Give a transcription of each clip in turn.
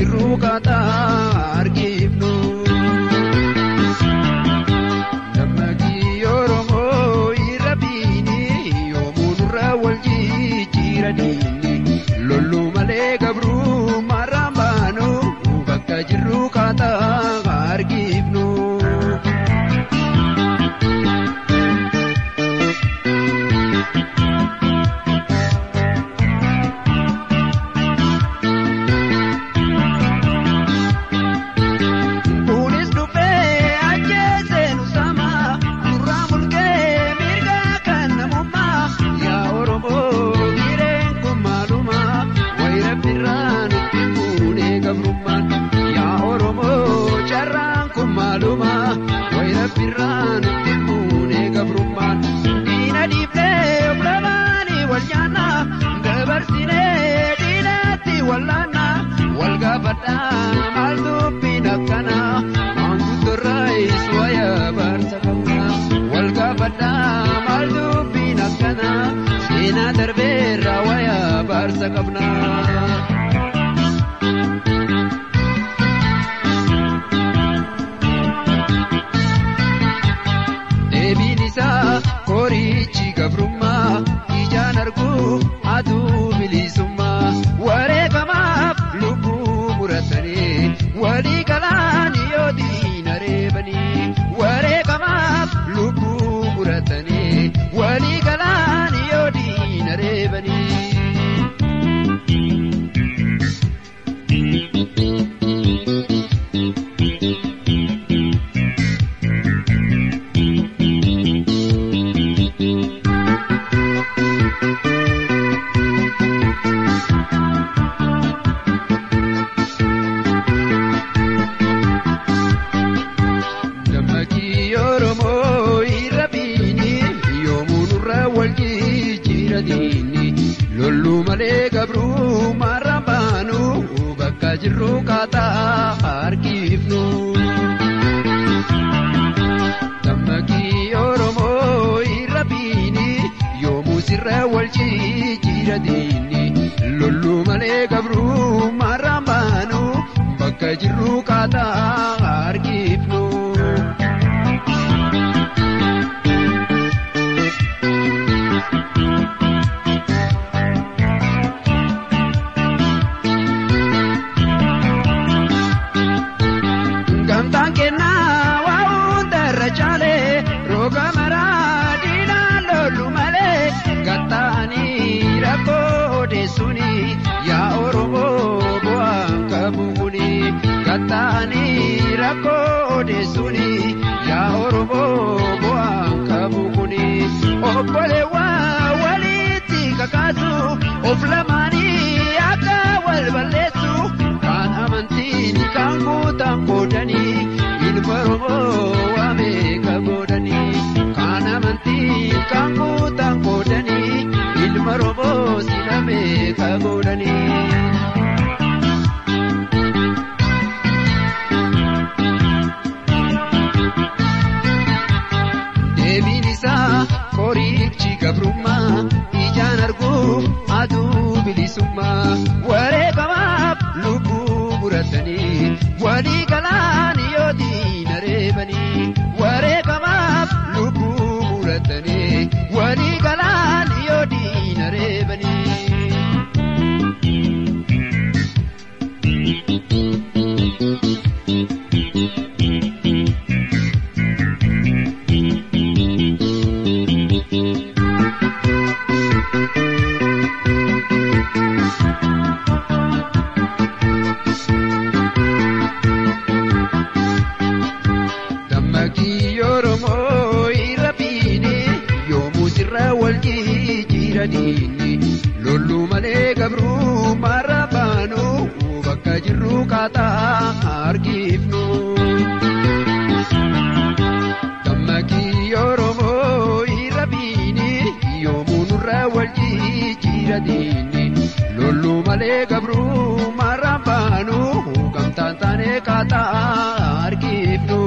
jirru kaataa argifnu. Dammaqii Oromoo irra biini yoomuu nurra wal jijjiiranii lollu malee gabruu marraan baanu bakka jirru kaataa argifnu. Kunis dhufee ajjeesee nu sama nurraa mulqee mirga kan namummaa yaa Oromoo gireen kun maaluma wayira birraa nutti fuunee gabrummaan yaa Oromoo carraan kun maaluma wayira birraa nutti fuunee gabrummaan diina dhiibnee of lamaanii wal nyaannaa dabarsinee diinatti wallaannaa wal gaafadhaa maal dubbiin akkanaa maanguddoorraayis wayaa baarsa qabnaa wal gaafadhaa maal dubbiin akkanaa seenaa darbeerraa wayaa baarsa qabnaa. Deebiin isaa koriichi gabrummaa ijaan arguu aduu bilisummaa wareegamaaf lubbuu muratanii walii galaan yoo diina reebanii wareegamaaf lubbuu muratanii walii galaan yoo diina reebanii. Dammaqii Oromoo irra biini yoomuu nurra wal jijjiiranii lollu malee gabruu marraan baanu bakka jirru kaataa argifnu. Dammaqii Oromoo irra biini yoomuu sirra wal jijjiiranii lollu malee gabruu marraan baanu bakka jirru kaataa argifnu. Gamtaan kennaa waa hunda irra caalee roga maraa diinaan lollu malee gatta'anii rakkoo odeessuuni yaa Oromoo bu'aan qabu kuni gatta'anii rakkoo odeessuuni yaa Oromoo bu'aan qabu kuni obboleewwan walitti kakaasu of lamaanii akka wal balleessu kan amantiin kan guutan qoodanii ilma Oromoo waameeka godhanii kan amantiin kan guutan qoodanii ilma Oromoo silameeka godhanii. Deebiin isaa koriichi gabrummaa ijaan arguu aduu bilisummaa wareegamaaf lubbuu muratanii walii galaan yoo diina reebanii wareegamaaf lubbuu muratanii walii galaan yoo diina reebanii. Dammaqii Oromoo irra biini yoomuu sirra wal jijjiiranii lollu malee gabruu marra baanu bakka jirru kaataa argifnu. Dammaqii Oromoo irra biini yoomuu nurra wal jijjiiranii lollu malee gabruu marra baanu gamtaan taanee kaataa argifnu.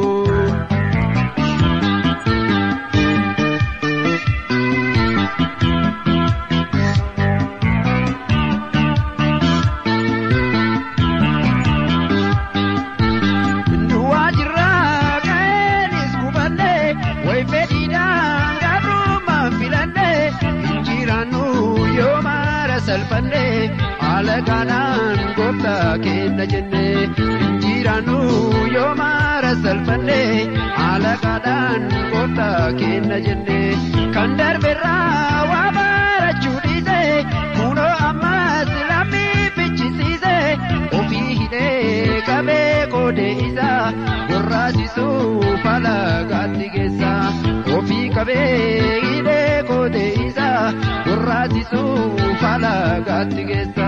salphannee alagaadhaan gooftaa kenna jennee injiraannu yoo maara salphannee alagaadhaan gooftaa kenna jennee kan darberraa waa baarachuu dhiisee kunoo ammas lammii fichisiisee ofii hidhee qabee qoodee isaa gorraasisuuf alagaatti geessa ofii qabee hidhee qoodee isaa gorraasisuuf alagaatti geessa.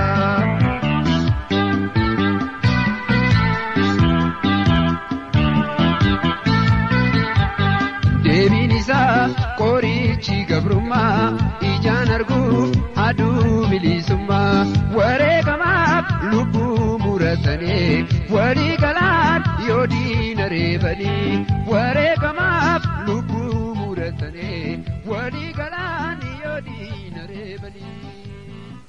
Deebiin isaa qorichi gabrummaa ijaan arguuf aduu bilisummaa wareegamaaf lubbuu muratanii walii galaan yoo diina reebanii wareegama.